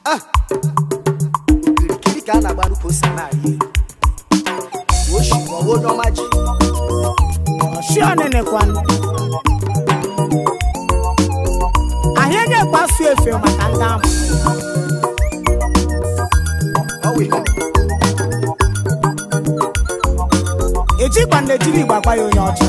okirikiri ka a na-agbaru posa narị elu oshi ma ọ bụ onye ọma ji ọchị ọnịnịkwanụ ahịa ga-ekpasu efe maka ndị ahụ ọ wụ ihe ejikwa na ejiri igbo agwa ya onye ọcha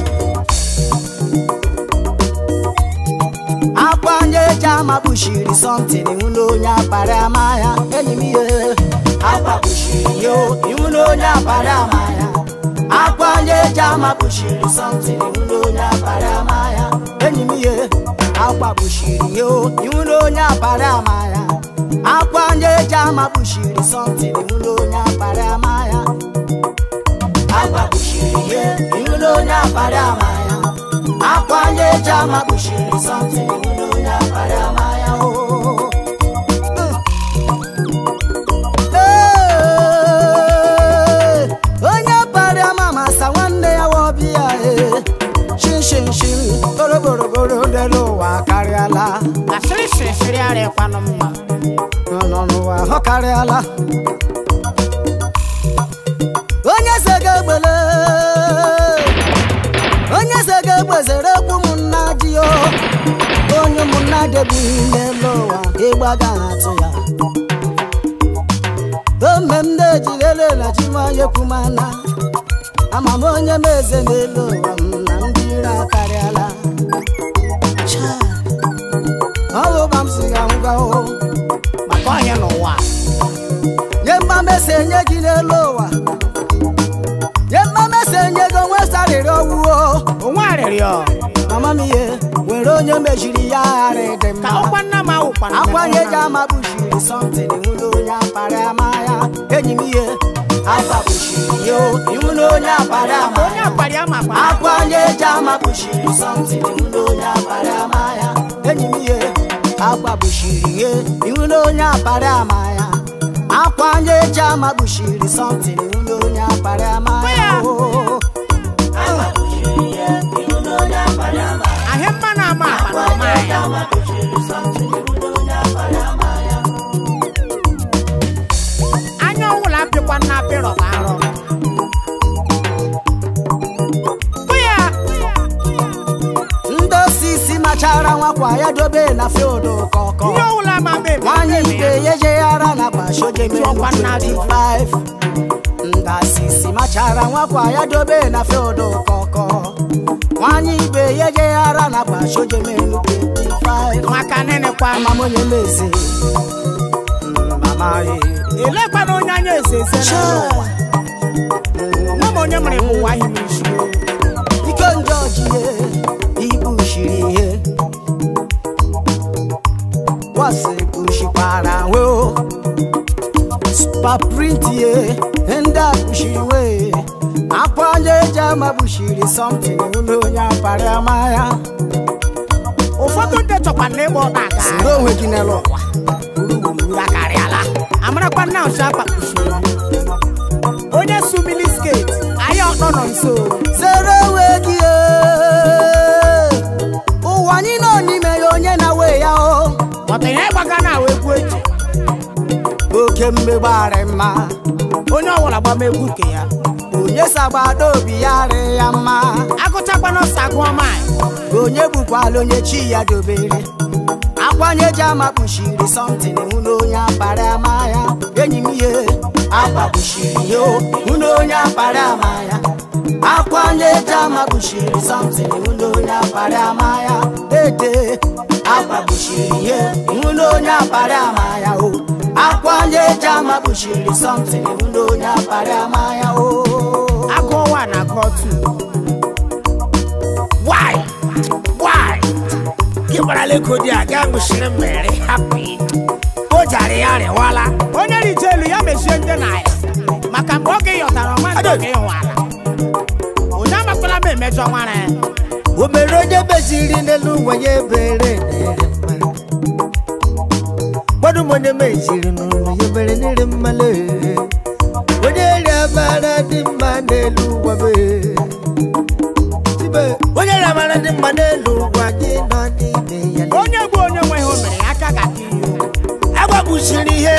akwa onye eji ama kpuchiri sọntịn iwu na onye akpara ama ya enyi m ihe akwa kpuchiri ya o, iwu na onye akpara ama ya akwa onye eji ama kpuchiri sọntịn iwu na onye akpara ama ya enyi m ihe akwa kpuchiri ya o, iwu na onye akpara ama ya akwa onye eji ama kpuchiri sọntịn iwu na onye akpara ama ya akwa kpuchiri ya iwu na onye akpara ama ya akwa onye eji ama kpuchiri sọntịn iwu na onye akpara ama ya o Ee, onye para ama masa nwanne ya wọbịa ee shinshinshin goroborogoro n'elu ụwa karịala asịrị shirishiri arịkwanụ mma nọ n'ụwa ọ karịala onye se ga-egbele onye se ga-egbezere ekwu ụmụnna ji o onye ụmụnna debi n'elu ụwa ịgbaga atụ ya ome m na-ejirele na chimayekwumana ama m onye m eze n'elu ụwa m na ndị ire akarịala Chai, ọ bụ ụba m si ga ngwa o maka ọhịa n'ụwa nye mmamese enye gị n'elu ụwa nye mmamese enye gị onwe sarịrị ọwụo onwe arịrịọ mama m ihe nwere onye mejiri ya gharị dị ka mma ọkwa nna m awụkwana akwanye ji ama kpuchiri sọntịn iwu na onye akpara ama ya enyi m ihe akwa kpuchiri ya o, iwu na onye akpara ama onye ya akpari ama kwa akwanye ji ama kpuchiri sọntịn iwu na onye akpara ama ya enyi m ihe akwa kpuchiri ya iwu na onye akpara ama ya akwanye ji ama kpuchiri sọntịn iwu na onye akpara ama ya Ya. o. ahịa mma na ama akpa na ọma ya anya ọwụla apịkwa nna apịrọ ka arọ Hụ ya ndị osisi machara nwakwa ya dobe na field kọkọ ihe ọwụla ma mbe nwanyị ibe ya ejeghara na gbashojemenu Chọkwa nna dị. 25 ndasisi machara nwakwa ya dobe na field kọkọ nwanyị ibe ya ejeghara na gbashojemenu 25 maka nịnịkwa mama onye meze mama ye elekwana onye anya eze eze n'ụwa onwe m onye mere m ụwa ahụ n'isi ike njọ ji ihe ibu shiri ihe wasi kpushikwara nwe o spaprint ye ndị a kpushiri nwe akwa onye eji ama kpushiri somtin ụlọ onye apara ama ya ụfọdụ ndị chọkwa na ịgba ọta aga siri onwe gị n'elu ụwa gburugburu akarịala amarakwa nna ụcha kpakpuchiri onye su milisket ahịa ọtọ nọ nso zere onwe gị ee. ụwa anyị nọ n'ime ya onye na-we ya o ọta ihe gbaga na awa egwu eji oke mmegbarị mma onye ọwụla gbama egwu nke ya onye sagbado obi ya rị ya mma agụchakwana ọsọ agụọ mai onye gbukwala onye chi ya dobere akwanye ji ama kpuchiri sọntịn hụ na onye akpara ama ya enyi m ihe akwa kpuchiri ya o, hụ na onye akpara ama ya akwanye ji ama kpuchiri sọntịn hụ na onye akpara ama ya ede akwa kpuchiri ya hụ na onye akpara ama ya o akwanye ji ama kpuchiri sọntịn hụ na onye akpara ama ya o agụọ wa na agụọ tu why why gị gbarala ego dị a gaa gụchiri mmeri hapụ ya. o jara ya rịwala onye rije elu ya mechie ndị na ya maka mgbe oge yọtara ọma nke oge ịhụala onye amakwala m emejọ nwara ya o mere onye meziri n'elu ụwa ya ebere n'ere mma gbadụ m onye meziri n'ụlọ ya ebere n'ere mmale onye ri amara dị mma n'elu ụwa be Tibe, onye ri amara dị mma n'elu ụwa gị nọ n'ime ya onye bụ onye nwe ihe o mere ya aka ga-aka ihe agbagbusiri ihe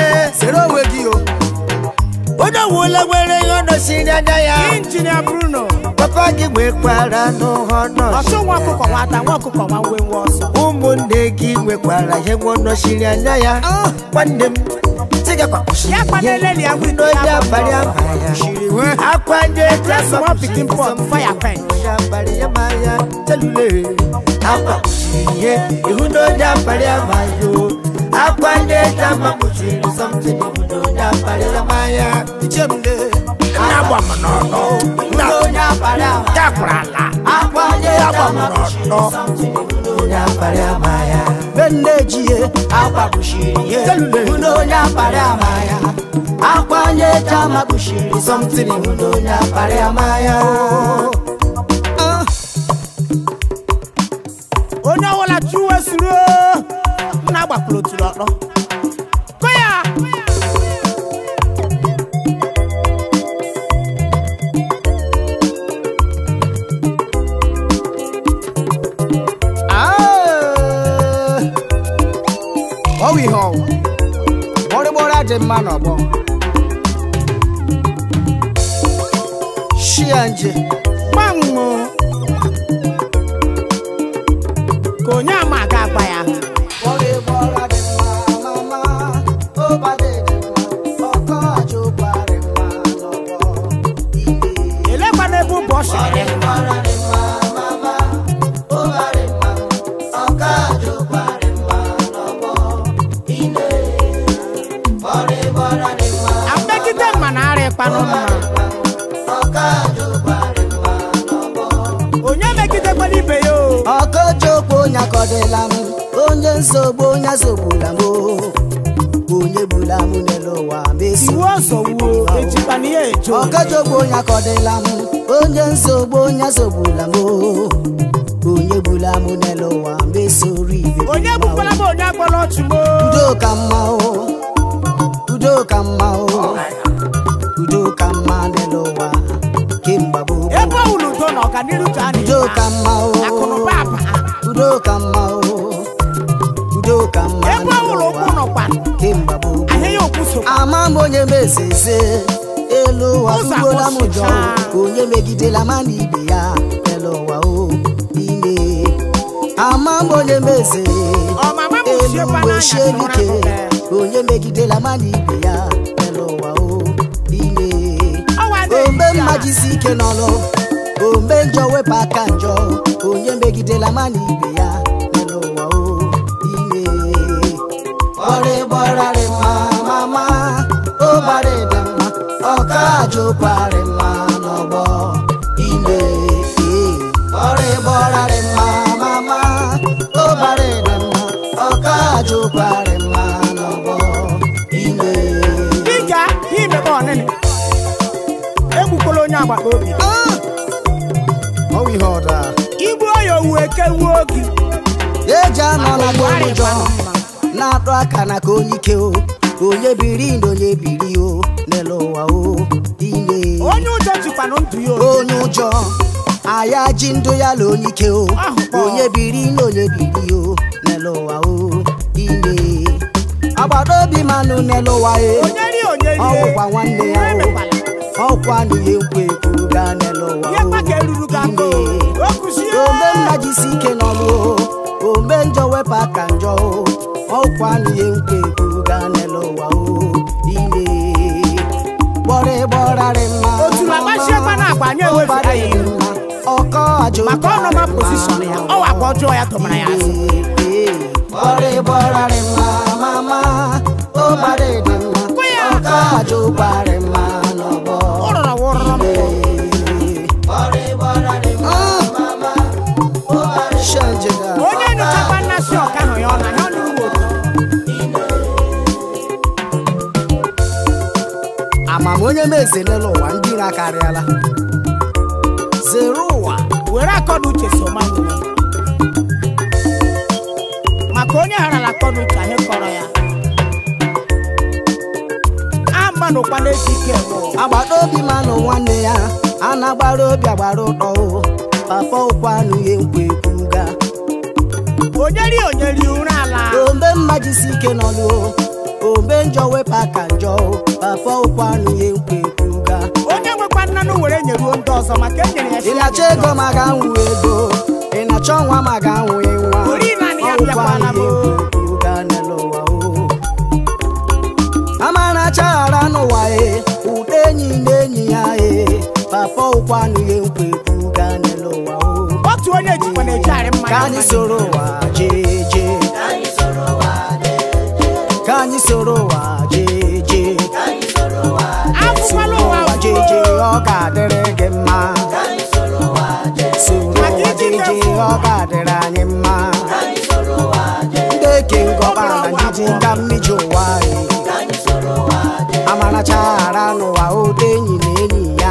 ọbụla nwere ihe ọ nọsiri anya ya injinia bruno papa gị nwekwara n'ụhọ nọọsụ ọchụ nwa ọkụkọ nwata nwa ọkụkọ nwa nwe nwe ọsọ ụmụnne gị nwekwara ihe nwa nọsiri anya ya nwanne m tigakwa ya kpaneleli ya windo n'onye ya abalị ama ya akwa ndị eji Just ama small pikin pot, fire pen. onye abalị ama ya telule akwa kpuchiri ihe ihu n'onye abalị ama ya o. akwa ndị eji ama kpuchiri something ihu n'onye abalị ama ya ichemle nna gba m n'ọnụ nna onye abalị ama dakwara ala akwanye nna gba m n'ọnụ onye abalị ama ya benne ejie akwa kpuchiri ihe ihu na onye abalị ama ya akwanye jama kpuchiri something ihu na onye abalị ama ya onye ọbụla chiwe suru nna gbakwuru otulu ọkpọ kụ ya Ah! ọ bụ ihe ọwụ gbọrịgbọrị adị mma n'ọgbọ shia nje gbanwo ka onye ama aga agba ya elekwa n'ebe ụbọ ọ sịrị dị mma apekite mma na ara ịkpanụ mma onye megidekwana ibe ya o ọkọchukwu onye akọdịla m onye nsogbu onye sogbula m o. onye gbula m n'elu ụwa mesi iwu ọzọ wuo ejikwana ihe ejo ọkọchukwu onye akọdịla m onye nsogbu onye sogbula m o. onye gbula m n'elu ụwa mesori ibe m onye mma o. gbukwala m onye agbala ọchụ m o. udo ka mma o udo ka mma o udo ka mma n'elu ụwa kemgbe gboo ebe ọ wụrụ udo na ọganiru ka a udo na-eme ka mma o akụnụba aba udo ka mma o udo ka mma ebe ọ wụrụ ụkwụ nọkwa kemgbe gboo ahịa ya okwu sokwa ama m onye mezeze elu ụwa Ụzọ tụgbola m ụjọ agbọchichaa. onye megidela ma na ibe ya elu ụwa o ime ama m onye meze ọmama m elu siekwa uwe n'anya sie si ụra ike mbe. onye megidela ma na ibe ya elu ụwa o ime ọwa dị ombe isi mma a. jisi ike n'ọlụ ombe njọ wepụ aka njọ onye megidela ma na ibe ya elu ụwa o ime ọrịbọrarị mma mama ụbarị dị mma ọka jụkwarị mma n'ọgbọ ime ọrịbọrarị mma mama ụbarị dị mma ọka jụkwarị mma n'ọgbọ ime dịka imebe ọnịnị egbukwala onye agbata obi ọwụ ihe ọda igbu oyi owu eke wuo gị eji anọ na Agwa ụjọ ịkpanụ mma. na-atụ aka na ka onye ike o onye biri ndụ onye biri o n'elu ụwa o ime onye ụjọ jikwanụ ndụ ya obi. onye ụjọ aya ji ndụ ya la onye ike o Ahụkwa. onye biri na onye biri o n'elu ụwa o ime agbata obi manụ n'elu ụwa e onye rie onye rie ọgwụkwa nwanne ya o emekwala. ọkwa na ihe nkwa ekwu gaa n'elu ụwa ihe kpa ka eruru gị aka o. ime o kuzie ombe nna jisi ike n'ọlụ o ombe njọ wepụ aka njọ o ọkwa na ihe nkwa ekwu gaa n'elu ụwa o ime gbọrị gbọrarị mma Otu agbachiekwa na agba anyị ewefere ya ihu. mma ọkọ ajọ maka ọnọma pozishọn ya ọwa agba ọjọọ ya tụmara ya azụ gbọrị gbọrarị mma mama ụbarị dị mma Kụ ya. ọkọ ajọ ụbarị mma n'ọgbọ ụrọrọ wụrọrọ m onye nyochakwa nnasị ọka ahụ ya ọ na ya nụrụ otu amam onye meze n'elu ụwa ndị iro akarịala zere ụwa were akọna uche so ma nwụọ maka onye gharala akọna uche anyị kọrọ ya amanụkwa na-eji ike eme ụwa. agbata obi manụ nwanne ya a na-agbara obi agbara ụtọ o papa ụkwa anụ ihe nkwa ekwu ga onye rie onye rie ụra ala ombe mma jisi ike n'ọlụ o ombe njọ wepụ aka njọ o papa ụkwa anụ ihe nkwa ekwu ebuga onye nwekwa nnanụ were nyeruo ndị ọzọ maka e nyere ya ị shi na-achọ ego ma ga-anwụ ego ị na-achọ nwa ma ga-anwụ nwa Ori naanị ya Ọgwụkwa bịakwana m. ihe ebuga n'elu ụwa o amara chaghara n'ụwa e ụda enyi na enyi ya e papa ụkwanụ ihe nkwa ebuga n'elu ụwa o otu onye jikwa na-ejegharị mmanya ka anyị soro ụwa jee jee ka anyị soro ụwa jee jee afụkwala ụwa ụwa jee jee ọ ga-adịrị gị mma soro ụwa jee jee ọ ga-adịrị anyị mma ndị eke ngọba na njiji nga mmiji ụwa anyị amara chaghara n'ụwa ụda enyi na enyi ya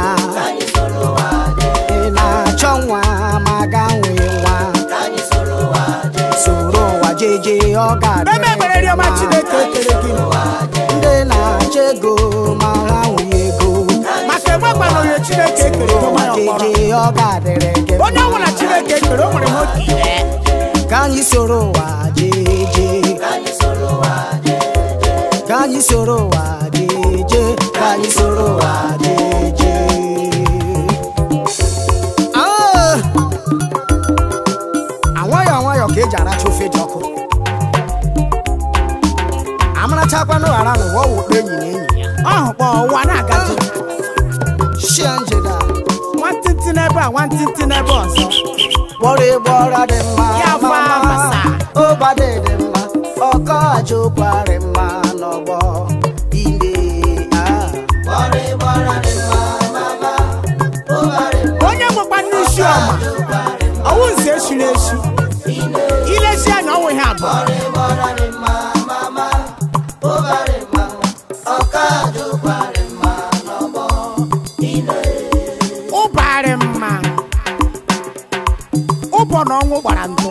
ị na-achọ nwa ma ga nwee nwa soro ụwa jee jee ọ ebe ga-adịrị ekpere gị rịọma mma chineke ekele gị ndị na-achọ ego ma ha nwee ego maka enwekwana onye chineke ekere ụwa tụma ya ọkpọrọ jeje ọ ga-adịrị gị onye ọbụla chineke ekere o nwere nwoke ile ka anyị soro ụwa jeje ka anyị soro ụwa jeje ka anyị soro ụwa jeje Ah! anwayọ anwayọ ka eji aracha ofe ji ọkụ amarachakwanụ ghara n'ụwa ọwụkpa enyi na enyi ya ọhụ kpọ ụwa na-agazi shia njeda nwantịntị n'ebe a nwantịntị n'ebe ọzọ kpọrọ egbe ọra dị mma Ya fa mama. masa. ụbadị dị mma ọkọ aja ụkwarị mma n'ọgbọ ine ah. onye nwekwa n'isi ọma ọwụ nze eshiri eshi ilesi anya ọnwụ ihe abụọ ụbarị mma ụbọ na ọnwụ gbara ndụ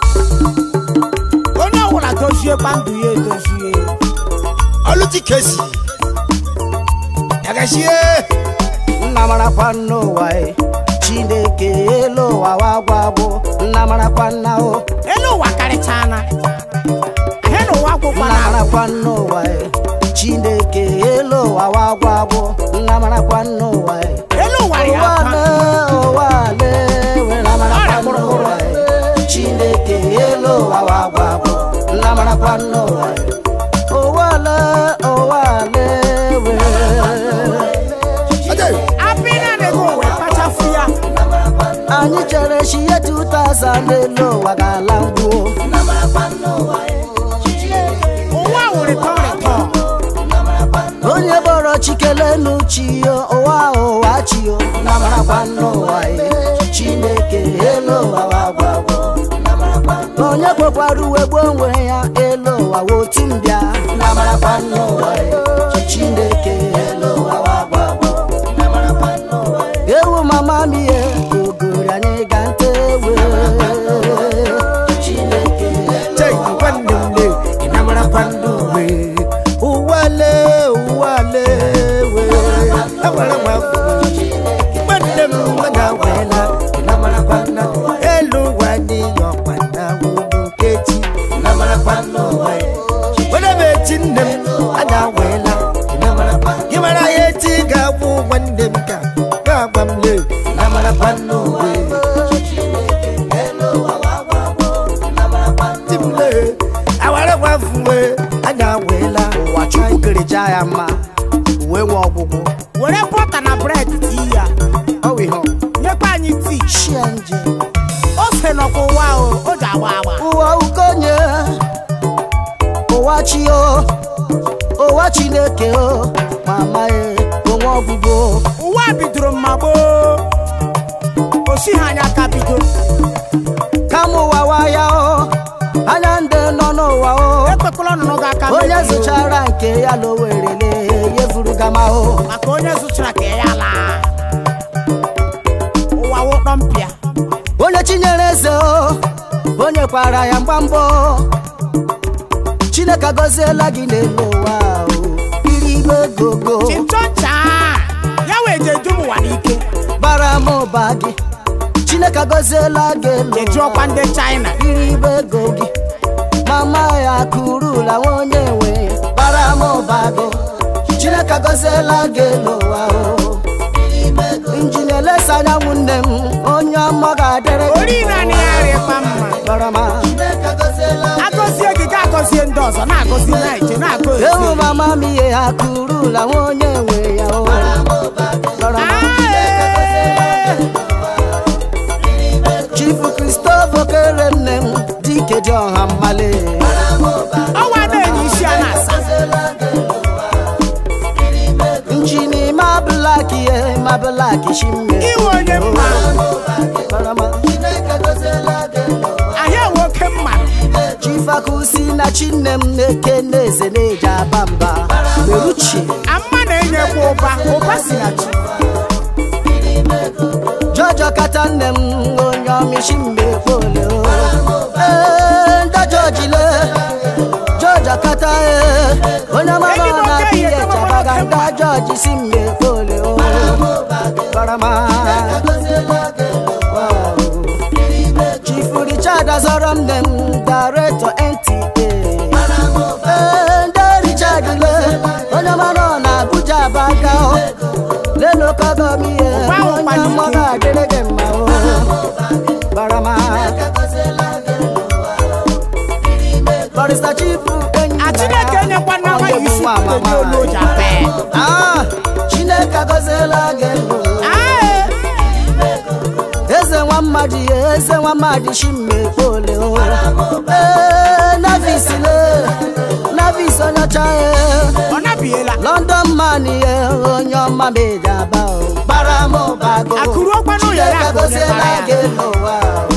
onye ọbụla doziekwa ndụ ya edozie Oluti kesi. Yagashie. nna marakwa n'ụwa e chineke elu ụwa wagwagbo nna marakwa nna o elu ụwa karịchana ahịa na ụwa gwụkwa nna na marakwa n'ụwa e chineke elu ụwa wagwagbo nna marakwa n'ụwa e elu ụwa rị ụwa akwa le ụwa le were marakwa n'ụwa e chineke elu ụwa wagwagbo nna marakwa n'ụwa e ụwa le ụwa le were Ade. apịna na-ego ụwa kpachafu ya anyị chere chi ihe 2000 n'elu ụwa ga-ala ngwuo ụwa wụrịtọ rịtọ onye bọrọ chikele n'uchi yo ụwa ụwa chi yo na marakwa n'ụwa ye chineke elu ụwa wagwagwo onye kwekwara uwe gboo onwe ya elu ụwa wotu mbịa na marakwa n'ụwa ye chineke elu ụwa wagwagwo ewu mama m ihe ogori anyị ga nte ewe chineke Chai nwanne m le. Ịnamara kwandu we. Ụwale ụwale we. Agbara nwa afọ. Nwanne m nwana wela. Ịnamara kwandu. Elu ụwa dị ya ọkpana wulu kechi. Ịnamara kwandu we. Wele m echi nne m ada wela. Ịnamara kwandu. Ị mara ya echi ga-abụ nwanne m ka ga-agba m le. Ịnamara kwandu we. timle awara gwafuwe anya wela ụwa chukwu kerecha ya mma uwe nwe ọgwụgwụ were bọta na bred tii ya ọ wụ ihe ọ nyekwa anyị tii shia nje ose nọkwa ụwa o o ji agba agba ụwa ukonye ụwa chi o ụwa chineke o mama e onwe ọgwụgwụ ụwa bidoro mma gboo osi ha anya aka bido kama ụwa waya o anya ndị nọ n'ụwa o ekpekwala ọnụnụ gị aka onye mebie o. zụchara nke ya lowerele yefuru gama o maka onye zụchara ka ya laa ụwa wụkpọ mpịa onye chinyere eze o onye kwara ya mgbamgbọ chineke agọziela gị n'elu ụwa o iri igbe gogo chinchọncha ya wee je dum ụwa n'ike bara m ụba gị chineke agọziela gị elu eji ọkwa ndị china iri igbe ego gị mama ya kurula nwa onye nwe bara m ụba gị chineke agọziela gị elu ụwa o injinia elesa anyanwụ nne m onye ọma ga-adịrị gị ori naanị ya rịkwa mma barama agọzie gị ga agọzie ndị ọzọ na-agọzi na-eche ewu na-agọzi mama m ihe ha kurula nwa onye nwe ya o barama chifu kristofa kere nne m dike dị ọha mmale ọnwa na-enye isi a na-asa njini ma blaki ye ma blaki shimme iwe onye mma barama ahịa nwoke mma chifakusi na chinne m na-eke na-eze na-eji aba mba meruchi amma na-enyekwa ụba ụba si na chi jọjọ kata nne m onye ọmịshi mgbe kpole o Ee, ndị jọjile jọjọ kata ee onye mama Enyi m na oke biye ihe, enyi m chabaga oke ndị jọji si mgbe kpole o barama Wow. chifu richard azọrọ nne m daretọ nta Ee, ndị richard le onye mara ọ na abuja abaga o lelokogomihe Ụwa onye ụkpana mmọ ike. ga-adịrị gị mma o barama barista chifu enyi a chineke enyekwa nna nwa ya isi ndị olu oji apee Ah, chineke agọziela gị ndụ eze nwa mmadụ ya eze nwa mmadụ chimmekpole o Ee, navis le navis onye ọcha ya ọ nabiela london man ya onye ọma meji aba o bara m ụbago Akụrụ ọkwa n'ụlọ ya Chineke ka onye agọziela bara ya. gị n'ụwa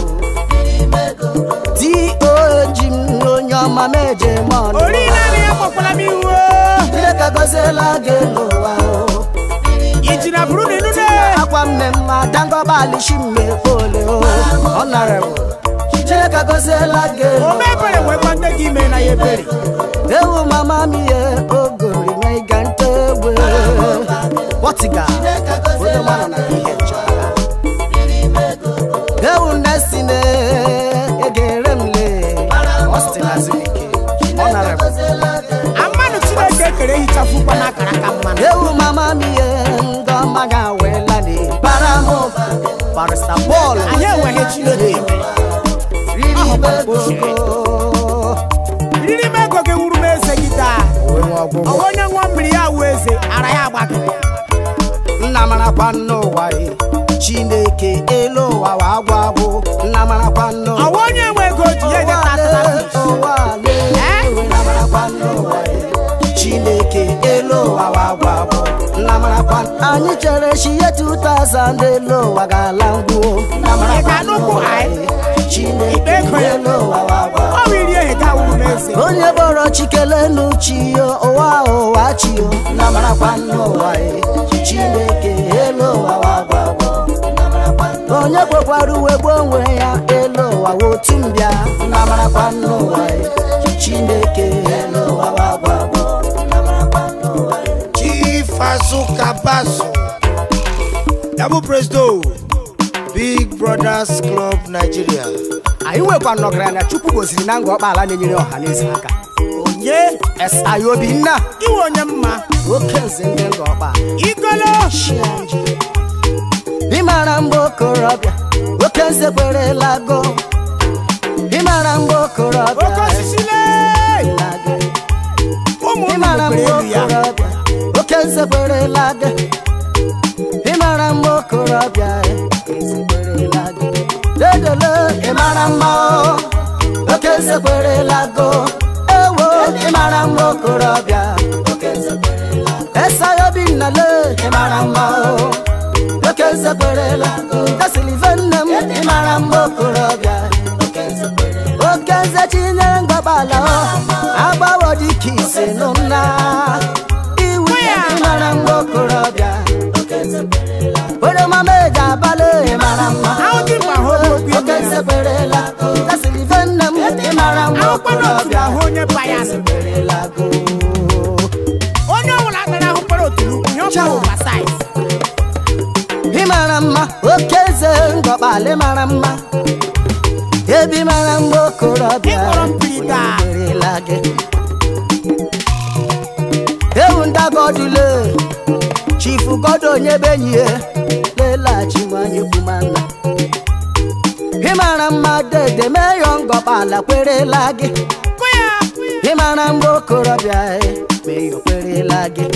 o doji m onye ọma meje m ọnụ ori naanị ya kpọkwala m iwu Chineke agọziela gị n'ụwa o iji na bụrụ na ịnụne akwa mme mma dangọbalị chimmekpole o honorable Chineke agọziela gị ome ebere nwekwa nne gị ime na ya ebere ewu mama m ihe ogori na ịga nta egbe wọtiga onye mara na ihe nchọrọ ewu nnesi na egere m le Austin Azubike honorable mmanụ chineke ekere ehichafukwa n'akara aka mmanụ ewu mama m ihe ndị ọma ga-awela na bara m barista Paul anyị enweghị chineke ime riri bego riri m ego gị wuru m eze gị taa ọwa onye ṅụọ mmiri ya wụ eze ara ya agbakịrị nna marakwa n'ụwa e chineke elu ụwa wa agwa bụ nna marakwa n'ụwa ọwa onye nwe ego ji ya eje tata na fish ụwa le nna marakwa n'ụwa e chineke elu ụwa wa agwa bụ nna marakwa anyị chere chi ihe 2000 elu ụwa ga-ala ngwuo nna Ị ga-anụkwu n'ụwa anyị? e chineke Ikpe ego ya. elu ụwa wa agwa ọ bụ iri ehe ka wuru m eze onye bọrọ chikele n'uchi yo ụwa ụwa chi yo na marakwa n'ụwa e chineke elu ụwa wa gbagbo onye kwekwara uwe gbuo onwe ya elu ụwa wotu mbịa na marakwa n'ụwa e chineke elu ụwa wa gbagbo Chief Azuka Basu, Double Presto, Big Brothers Club Nigeria. anyị nwekwa nọgara na chukwu gosiri na ngọ ọkpala na-enyere ọha na eze aka onye esta ya obinna iwe onye mma oke nze ndị ngọ ọkpa igolo ịmara mgbe okorobịa oke nze kwerela go ịmara mgbe okorobịa oke osisi le kwerela gị. ụmụ ịmara nnụnụ mgbe elu ya okorobịa oke nze kwerela gị ịmara mgbe okorobịa oke nze kwerela gị dedele ịmara mma o, oke nze kwerela go ewo ịmara mgbe okorobịa oke nze kwerela go esayo bi nnale ịmara mma o oke nze kwerela ndesilive nne m ịmara mgbe okorobịa oke nze kwerela oke nze chinyere mgbabala o agbawo dịka ise nụ nna iwu ya ịmara mgbe okorobịa onye mama eji abalị ịmara mma ahụ dị mkpa hụ okwu oke ime nze kwerela ndesilive nne m ịmara mgbe ahụkwa n'otu okorobịa ahụ onye payas kwerela go onye ọbụla tara ahụ kpara otulu ihe ọ bụla ụwa saiz ịmara mma oke eze ngọkpalị mara mma ebi mara mgbe okorobịa Ịkpọrọ mpiri taa. werela gị ewu ndagodule chifu godo onye benyi ya lela okere meyọ ngọkpala kwerela gị kụ ya ịmara mgbe okorobịa e, meyọ kwerela gị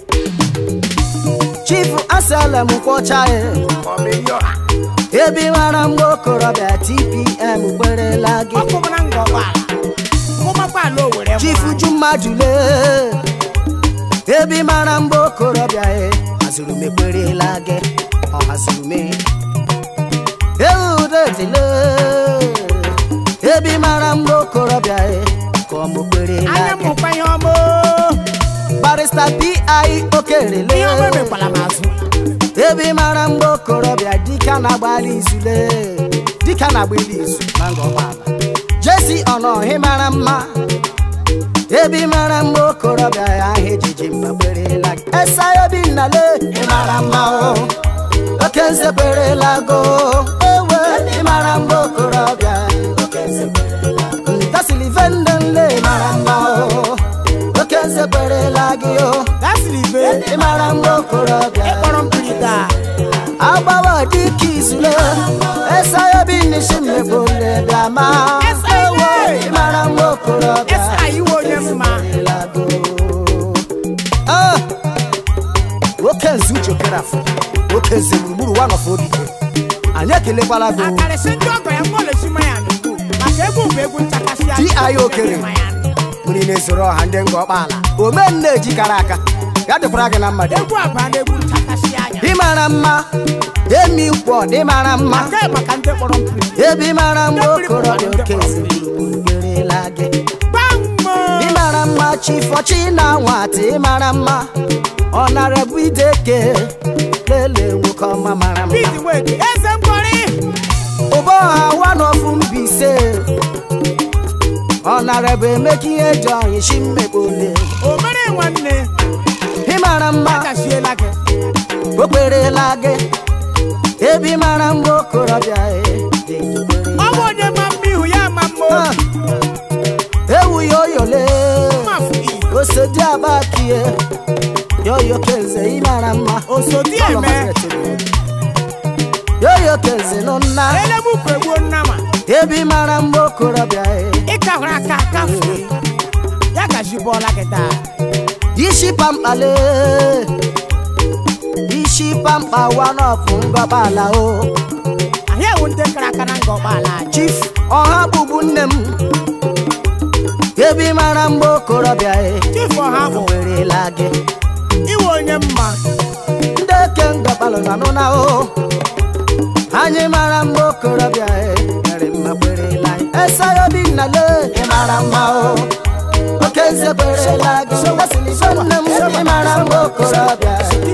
chifu asalem kwọcha e ebe ịmara mgbe okorobịa tpm kwerela gị ọkụmara nga ọgbala kụmakpala owere chifu ju mmadụ lee ebe ịmara mgbe okorobịa e hazuru m ekwerela gị ọ hazuru m eudetile ebe ịmara mgbe okorobịa e ka ọ mụ kwerela anya gị mụkwa ihe ọma barista pi okerele ihe ọma emekwala m azụ ebe ịmara mgbe okorobịa dịka na-agbalị izule dịka na-agbali izu na ngọgbala jesi ọnọhị mara mma ebe ịmara mgbe okorobịa ya ahụ ejiji mma kwerela gị esa obi nnale ịmara mma o oke nze kwerela go ewe ịmara mgbe okorobịa oke nze kwerela go. nta silivendele ịmara mma o oke nze kwerela gị o gasịrị ibe ịmara mgbe okorobịa ịkpọrọ mpiri taa agbawa dịka izule esayobi nisi mmebole bịama Esa ewo ile. ịmara mgbe okorobịa esa iwe onye mma ịlago Ah! nwoke nze uche kerafụ nwoke nze gburugburu one of obike anyị ekelekwala gị o. akarịsị ndị ọgọ ya mgbolesi ma ya n'ugwu maka egwu bụ egwu nchakasị ya Di okere. mmiri na-esoro ọha ndị nga ọkpaala omenne ejikara aka ya dịkwara gị na mmadụ egwu abụọ na egwu nchakasị anya ịmara mma emi kwọ dị mara mma maka maka ndị kpọrọ mpiri ebe ịmara mgbe okorobịa oke nze gburugburu kwerela gị bambo ịmara mma chifọchi na nwata ịmara mma ọ nara bụ ideke lele nwoke ọma mara mma bidi weti eze mkpọrị ụbọ ha wanofu mbise ọ nara bụ emeka ihe ji ọyị shi mmekpole omere nwanne ịmara mma akasiela gị o kwerela gị ebe ịmara mgbe okorobịa e, dị gị kwerela. ọ bụ onye ma mma ihu ya ma mma Ah, ewu ya oyole mmafu osodi abakie yoyo kenze ịmara mma osodi eme yoyo kenze nụ nna elemukwu egbuo nnama ebe ịmara mgbe okorobịa e, ịkahụrụ aka akafe ya gaji bọọla gị taa isi pamkpale isi pamkpa wanọpụ ngọbala o anyị ewu ndị kara aka na nga ụgbọala anyị chief ọha bụbu nne m ebe ịmara mgbe okorobịa e, chifu ọha bụ werela gị iwe onye mma ndị eke ngọbalụ na nụ na o anyị mara mgbe okorobịa e, mere mma kwerela anyị esayobi nnale ịmara mma o oke nze kwerela gị esilibe nne m ịmara mgbe okorobịa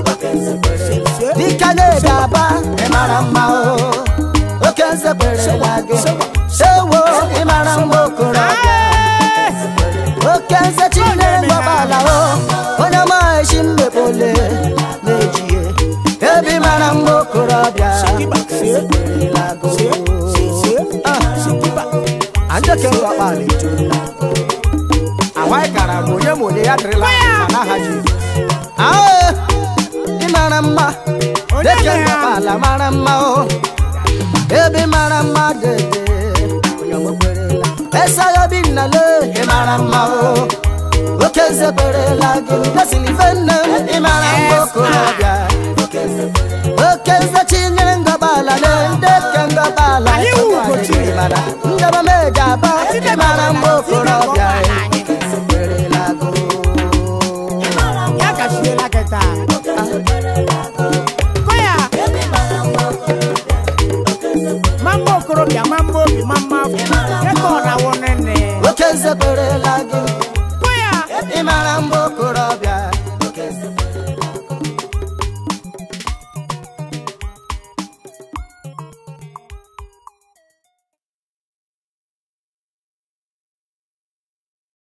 dịka na-ede aba ịmara mma o oke nze kwerela gị ewo ịmara mgbe okorobịa oke nze chinyere ngọbala o onye maghịchi mmekpole na-ejighe ebe mara mgbe okorobịa erilago andeke ngọkpala etola awaị gara bụ onye ma onye ya dịrịla ma n'aha Jizọs. Ae, ị mara mma Onye deke nwe ya? ngọkpala mara mma o ebe mara mma dede onye nwekwerela esayobi nnale ị mara mma o oke nze kwerela gị ndesili ife nne m ị mara mma okorobịa oke nze chinyere ngọbala na ndị ke ngọbala anyị